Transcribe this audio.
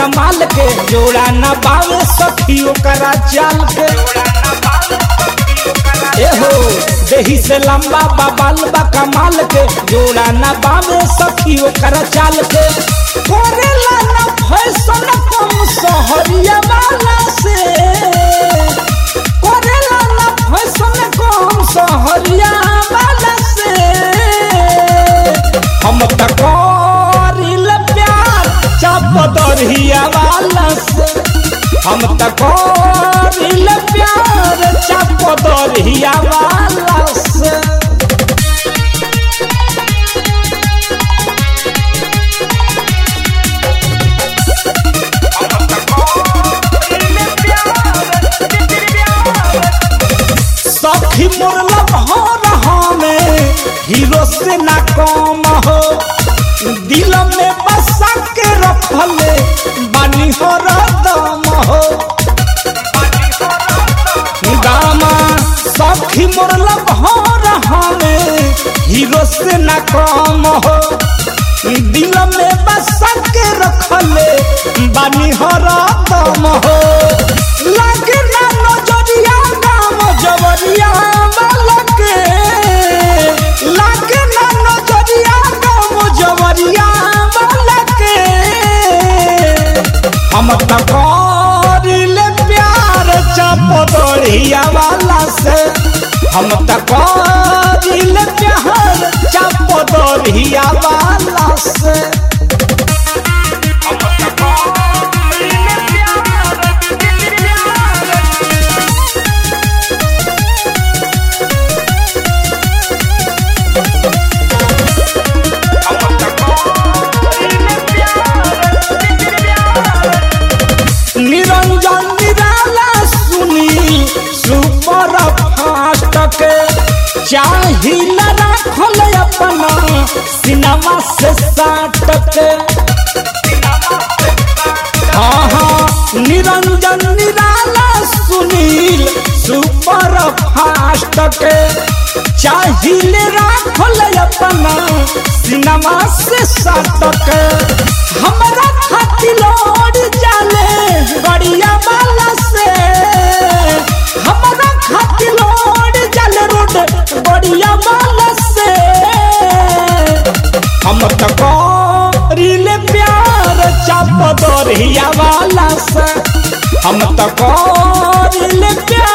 कमाल के जोड़ा न बावे सखी ओकरा चाल के एहो देही से लंबा बाबाल बा कमाल के जोड़ा न बावे सखी ओकरा चाल के करेला न फैशन कम सहरिया वाला से करेला न फैशन कम सहरिया वाला से हम त करिल प्यार चाप दरहिया वाला से हम त करिल प्यार चाप दरहिया वाला से सखी मोर लभर हमें हीरो से ना कम हो दिल में बसा के रखले बानी हो दम हो दामा सखी मोर लभर हमें हीरो से ना कम हो दिल में बसा के रखले बानी हो दम हो लगे ना नजरिया नाम जवरिया बालके लागे ना नजरिया नाम जवरिया बालके हम त करिले प्यार चपदरिया वाला से हम त करिले प्यार चपदरिया वाला से निरंजन निराला सुनी सुपर फास्ट के चाहिला राखल अपना सिनेमा से साट के हाँ हाँ निरंजन निराला सुनील सुपर फास्ट के चाहिए राखल अपना सिनेमा से साट के हमरा खातिर लौट जाले गड़िया वाला से हमरा खातिर लौट जाले रोड गड़िया वाला से हम त करिले प्यार चाप दरहिया वाला से हम त करिले प्यार